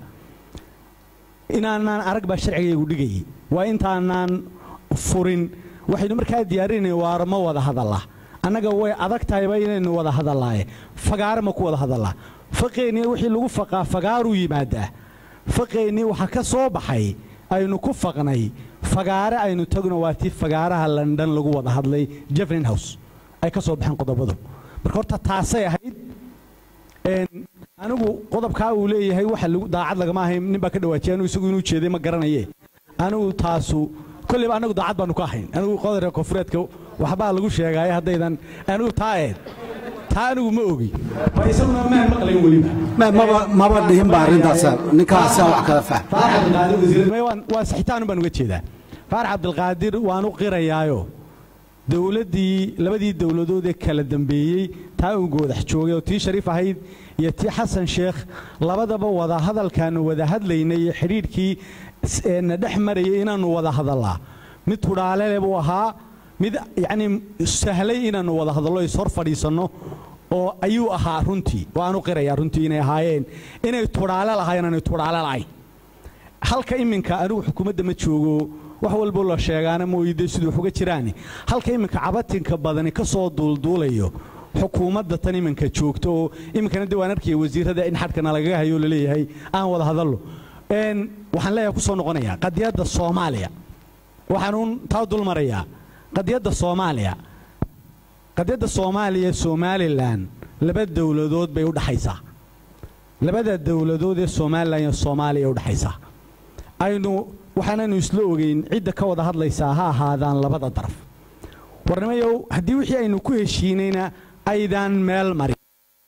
inaanaan arag baa sharciga iyagu dhigayey waa intaanaan furin waxaynu markaa diyaarinay waar ma wada hadalla annaga way adag tahayba inaynu wada hadallaaye fagaare ma ku wada hadallaa faqeennii wixii lagu faqaa fagaaruu yimaadaa faqeennii waxaa ka soo baxay aynu ku faqnay fagaare aynu tagno waa tii fagaaraha london lagu wada hadlay jefferin house ay ka soo baxeen qodobadu marka horta taasay ahayd een, anigu qodobkaa uu leeyahay waxa lagu- daacad lagama ahayn nin baa ka dhawaajiyay anigu isagu inuu jeeday ma garanaye anigu taasu kolleyba anagu daacad baanu ka ahayn anigu qodobka koonfureedka waxbaa lagu sheegaaye haddaydan anigu taa eed taa anigu ma ogi waa isaguna maan maqlayn weliba maba maba dhihin ba arrintaas ninkaasaa wax kala fahm faarax cabdilqaadir wasiir may waan waa saxitaan baan uga jeedaa faarax cabdilqaadir waan u qirayaayo dowladdii labadii dowladood ee kala dambeeyey taa uu goodax joogay oo tii shariif ahayd iyo tii xasan sheekh labadaba wada hadalkaanu wada hadlaynay iyo xidhiidhkii s- ee na dhex marayay inaannu wada hadallaa mid tudhaalele buu ahaa mid yacni sahlay inaannu wada hadallo is hor fadhiisanno oo ayuu ahaa runtii waan u qirayaa runtii inay ahaayeen inay tudhaale lahaayeen aanay tudhaale lahayn halka iminka anigu xukuumadda ma joogo wax walbo la sheegaana mooyide siduu wax uga jiraani halka iminka cabatinka badani ka soo duulduulayo xukuumadda tan iminka joogto oo iminkana dee waan arkaya wasiirada in xadhkana lagaga hayo laleeyahay aan wada hadallo Een, waxaan leeyahay ku soo noqonayaa qadiyadda soomaaliya waxaanuun taa dul marayaa qadiyadda soomaaliya qadiyadda soomaaliya somalilan laba dowladood bay u dhaxaysaa labada dowladood ee somalilan iyo soomaaliya u dhaxaysaa aynu waxaanaynu isla ogeyn cidda ka wada hadlaysaa ha ahaadaan labada daraf warnimayow haddii wixii aynu ku heshiinayna aydaan meel marin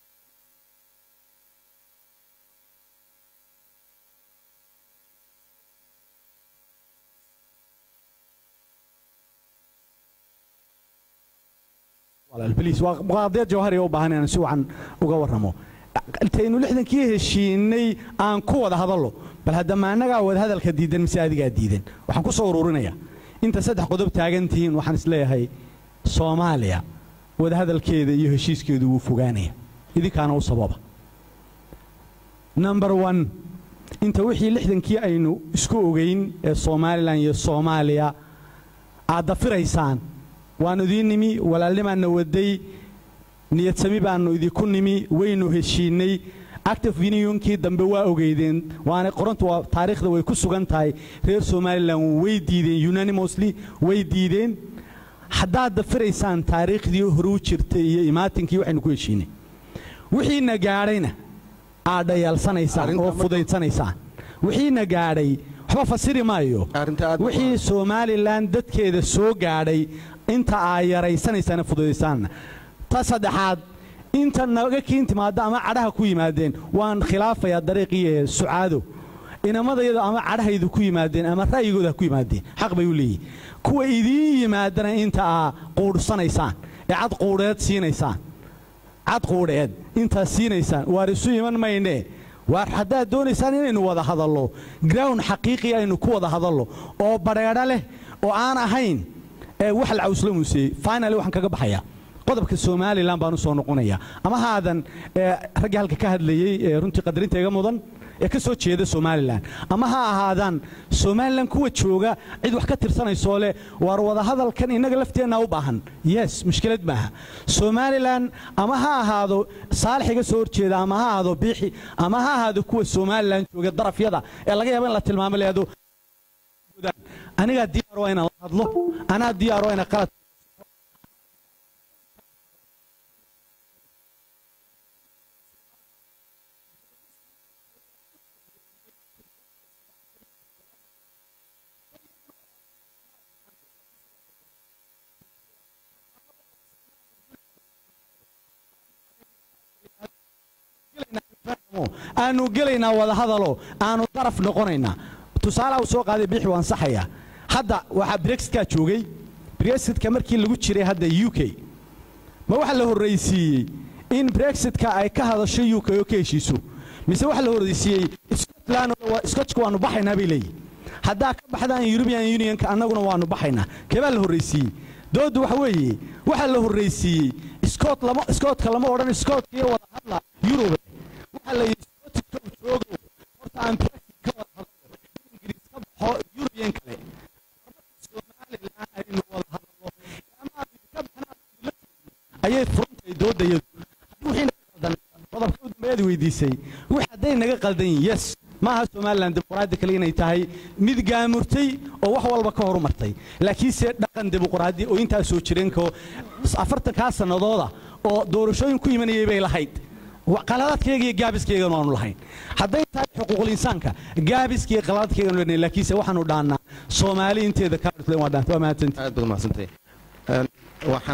walaal bliis waa qadiyad jawhari u baahan inaan si wacan uga warramo intaynu lixdankii heshiinay aan ku wada hadallo bal haddama annagaa wada hadalka diidan mise adigaa diidan waxaan ku soo ururinayaa inta saddex qodob taagan tihiin waxaan isleeyahay soomaaliya wada hadalkeeda iyo heshiiskeedu wuu fogaanaya idinkaana u sababa number one inta wixii lixdankii aynu isku ogeyn ee somalilan iyo soomaaliya aad dafiraysaan waannu idiin nimi walaalnimaanna waday niyadsami baannu idinku nimi waynu heshiinnay active unionkii dambe waa ogeydeen waana qorantu waa taariikhda way ku sugan tahay reer somalilan way diideen unanimously way diideen haddaad dafiraysaan taariikhdii hore u jirtay iyo imaatinkii waxaynu ku heshiinay wixiina gaadhayna aad dhayaalsanaysaan oo fudaysanaysaan wixiina gaadhay waxba fasiri maayo wixii somalilan dadkeeda soo gaadhay inta aa yaraysanaysaan fududaysaanna ta saddexaad inta naga kiin timaadda ama cadhaha ku yimaadeen waan khilaafayaa dariiqii ee sucaado inamadayada ama cadhahaydu ku yimaadeen ama ra'yigooda ha ku yimaadeen xaq bay u leeyihin kuwa idiin yimaadana inta aa quudhsanaysaan ee cad quudheed siinaysaan cad quudheed intaa siinaysaan waar isu iman maynee waar haddaad doonaysaan inaynu wada hadallo ground xaqiiqi aynu ku wada hadallo oo badheedho leh oo aan ahayn ee wax la cawsla muuseeyey finally waxaan kaga baxayaa qodobka somalilan baan u soo noqonayaa ama haadan raggii halka ka hadlayey ee runtii qadarinta iga mudan ee ka soo jeeda somalilan ama ha ahaadaan somalilan kuwa jooga cid wax ka tirsanaysoo leh waar wadahadalkan innaga lafteennaa u baahan yes mushkilad maaha somalilan ama ha ahaado saalix iga soo horjeeda ama ha ahaado biixi ama ha ahaado kuwa somalilan jooga darafyada ee laga yaaba in la tilmaamo leedo anigaa diyaar waa inaan la hadlo anaa diyaar waa inaan qalad aanu gelaynaa wadahadalo aanu daraf noqonaynaa tusaalaha uu soo qaaday bixi waan saxayaa hadda waxaa brexitka joogay brexitka markii lagu jiray hadda u k ma waxa la horraysiiyey in brexitka ay ka hadasho u k oo ka heshiiso mise waxa la horraysiiyey scotland scotchka waanu baxaynaa bay leeyihin haddaa ka baxdaan european unionka annaguna waanu baxaynaa keebaa la horraysiiyey dooddu waxa weeye waxa la horraysiiyey scot lama scotka lama odhan scotka iyo wada hadla yurube waxa la yidhi scotka joogo horta aan brexit ka wada hadlo ingiriis ka baxo yurubiyan kale somalilan aynu wada hadlo ama ka baxnaa ayay furantahay doodayadu wixii naga qaldan qodobka u dambeeyad weydiisay wix hadday naga qaldan yihin yes maaha somalilan dimuqraadi kale inay tahay mid gaamurtay oo wax walba ka horumartay laakiinse dhaqan dimuqraadi oo intaa soo jireenko afartankaa sannadooda oo doorashooyin ku imanayay bay lahayd qaladaadkayga iyo gaabiskaygan waanu lahayn hadday tahay xuquuqul insaanka gaabiskaiyo qaladaadkaygan leenahay laakiinse waxaanu dhaannaa soomaali inteeda kaadhutlen waa dhaanta waa mahadsantii aad baad mahadsantahay waxaan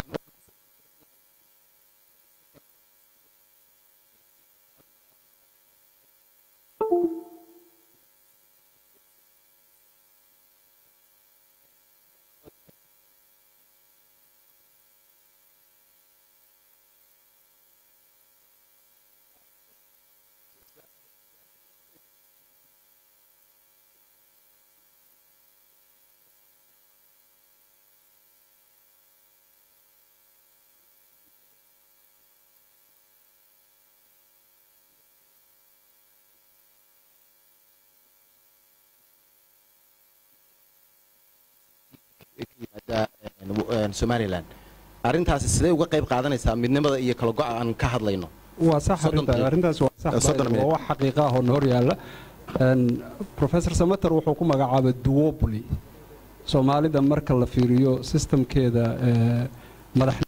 een, somalilan arrintaasi sidee uga qayb qaadanaysaa midnimada iyo kala go'a aan ka hadlayno waa sax Soddon arrinta daqiiqo. arrintaas waa sax Eh, soddon waa minute. wax xaqiiqa ah oo na hor yaalla Een, professor samater wuxuu ku magacaabay duopoly soomaalida marka la fiiriyo systemkeeda eh, madax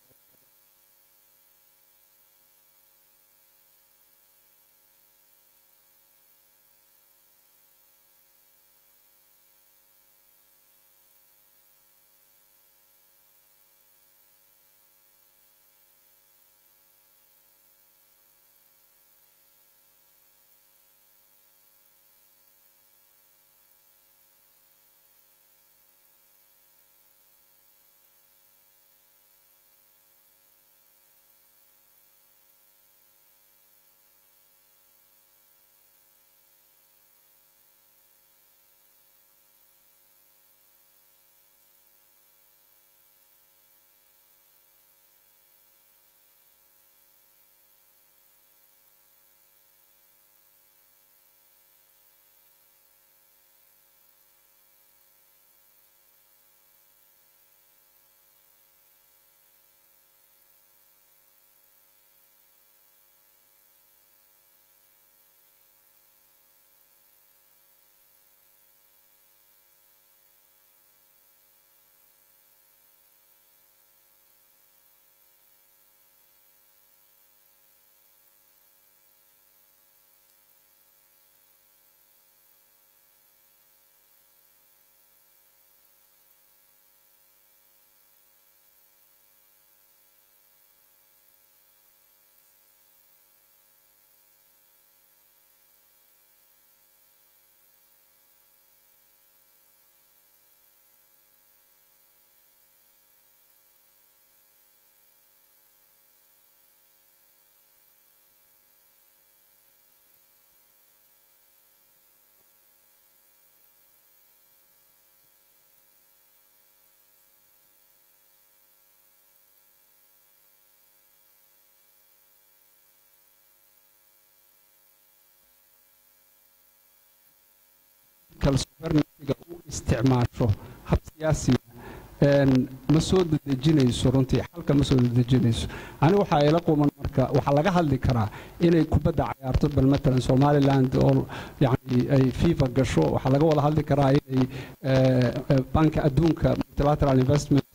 kalsobarnatiga u isticmaasho hab siyaasiga een, ma soo dedejinayso runtii xalka ma soo dedejinayso aniga waxaa ila quman marka waxaa laga hadli karaa inay kubadda cayaarto bal matalan somaliland oo yani ay fifa gasho waxaa laga wada hadli karaa inay eh, eh, banka adduunka multilateral investment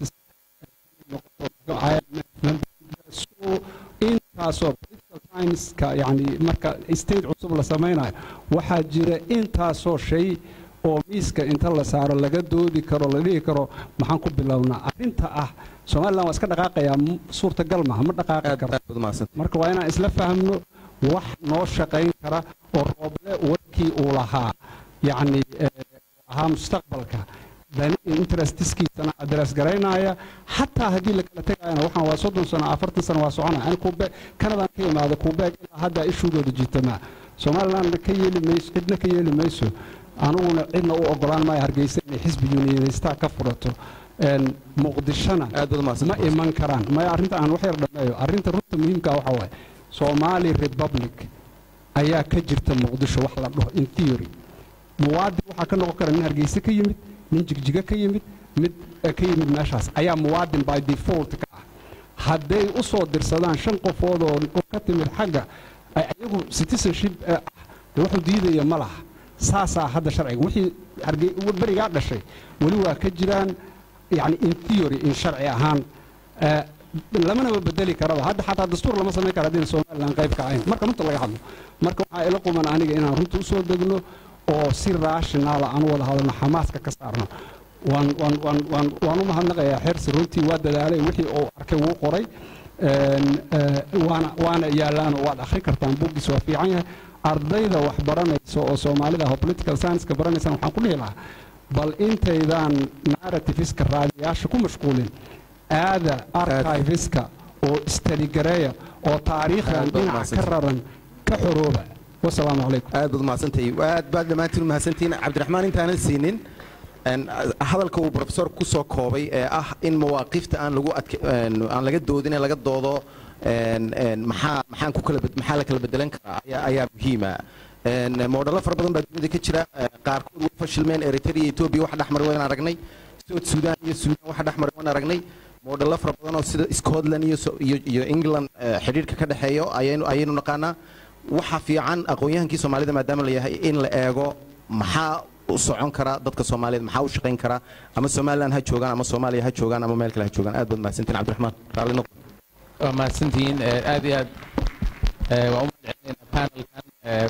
so intaasoo political science-ka yani marka state cusub la samaynayo waxaa jira intaasoo shay oo miiska inta la saaro laga doodi karo la dhihi karo maxaan ku bilownaa arrinta ah somalilan waa iska dhaqaaqayaa m- suurtagal maha ma dhaqaaqi karo marka waa inaan isla fahmno wax noo shaqayn kara oo rooble warkii uu lahaa yacni eh, ahaa mustaqbalka dani interestiskiisana adres garaynaya xataa haddii la kala tegayana waxaan waa soddon sano afartan sano waa soconaya ani kuube kanadaan ka imaada kuubeeg ilaa hadda ishuugooda jiitamaa somalilandna ka yeeli mayso cidna ka yeeli mayso aniguna cidna u ogolaan maayo hargeysa inay xisbi unionistaa ka furato Een, muqdishona ma iman karaan maya arrinta aan wax yar dhameeyo arrinta runta muhiimka waxa waaye somali republic ayaa ka jirta muqdisho wax la dhaho in theory muwaadin waxaa ka noqon kara nin hargeysa ka yimid nin jigjiga ka yimid mid eh, ka yimid meeshaas ayaa muwaadin by default ka ah hadday u soo dirsadaan shan qofood oo oo ka timid xagga ay ayagu citizenship eh, ah dee wuxuu diidaya ma laha saasaa hadda sharciga wixii hargey berigaa dhashay weli waa ka jiraan yani in theory in sharci ahaan eh, lamanaba bedeli karaba hadda xataa dastuur lama samayn kara haddayna somalilan qayb ka ahayn marka runta laga hadlo marka waxaa ila quman aniga inaan runta usoo degno oo si raashinaala aan u wada hadalno xamaaska ka saarno waan waan waan waan waan u mahadnaqayaa xersi runtii waa dadaalay wixii uu arkay wuu qoray Een, eh, waana waana yaalaan oo waad akhri kartaan buuggiis waa fiican yahay ardayda wax baranaysa oo soomaalida ah oo political science-ka baranaysaan waxaan ku dhihi lahaa bal intaydaan narrativeska raadiyaasha ku mashquulin aada archiveska oo istaligareeya oo taariikhdan Aad baad dhinac ka mahadsantahay. raran ka xorooba wasalaamu calaykum aad baad mahadsantahay aad baad dhammaantiin u mahadsantihiin cabdiraxmaan intaanan siinin een, hadalka uu professor ku soo koobay ee ah in mawaaqifta aan lagu adke een, aan laga doodin ee laga doodo een, een, maxaa maxaan ku kala bed- maxaa la kala bedelan karaa ayaa ayaa muhiima Een, moodhalo fara badan baa dunida ka jira ee, qaarkood way fashilmeen eritrea iyo etoobiya wax dhexmar wayna aragnay south sudan iyo sudan waxa dhex maray waan aragnay moodhallo fara badan oo sida scotland iyo so- iyo iyo england eh, xidhiidhka ka dhexeeyo ayaynu ayaynu naqaanaa waxa fiican aqoon-yahankii soomaalida maadaama la yahay in la eego maxaa u socon kara dadka soomaaliyeed maxaa u shaqayn kara ama somaliland ha joogaan ama soomaaliya ha joogaan ama meel kale ha joogaan aad baad mahadsantiin cabdiraxmaan raalli noqo waa mahadsantihiin Eh, aad iyo aad eh, waan u mahadcelinaynaa panelkan Eh,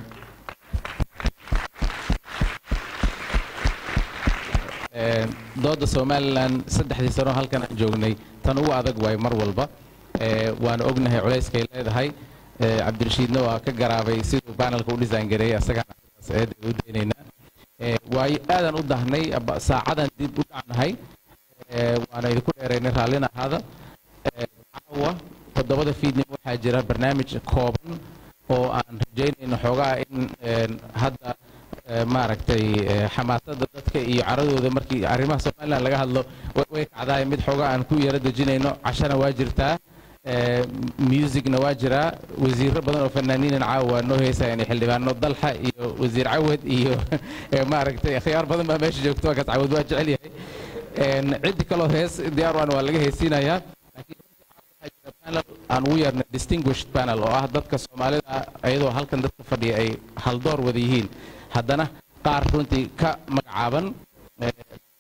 eh, dooda somalilan saddexdii sano halkan aan joognay tan ugu adag waay mar walba Eh, waana ognahay culayskay leedahay Eh, cabdirashiidna waa ka garaabay siduu panelka u design gareeyay asagana eed u daynaynaa Eh, waayo aadaan u dahnay aba- saacadan dib u dhacnahay Eh, waana idinku dheeraynay raallina ahaada Eh, caawa toddobada fiidnimo waxaa jira barnaamij kooban oo aan rajaynayno xoogaa in een, hadda eh, maaragtay eh, xamaasadda dadka iyo caradooda markii arrimaha somaliland laga hadlo way- way kacdaay mid xoogaa aan ku yara dejinayno cashana waa jirtaa eh, musicna waa jiraa wasiiro badan oo fanaaniinan caawa waa noo heesayaan xildhibaano dalxa iyo wasiir cawad iyo eh, maaragtay akhyaar badan baa meesha joogto waa kaas cawad waa jecel yahay Een, ciddi kaloo hees diyaar waan waa laga heesiinayaa panel aan ugu yeernay distinguished panel oo ah dadka soomaalida iyadoo halkan dadka fadhiya ay haldoor wada yihiin haddana qaar runtii ka magacaaban eh,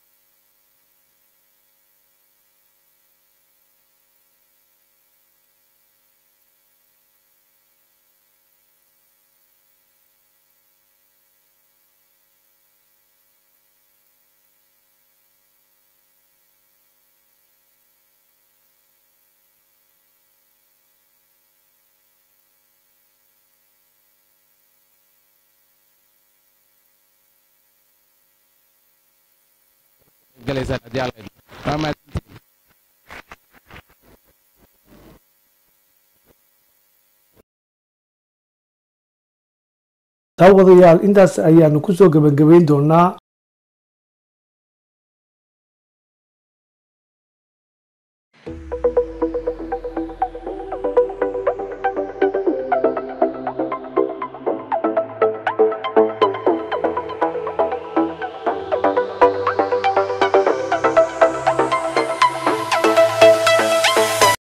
galaysaan haddii alla idmo. Waa mahadsantihiin. daawadayaal intaas ayaanu kusoo gebagabayn doonaa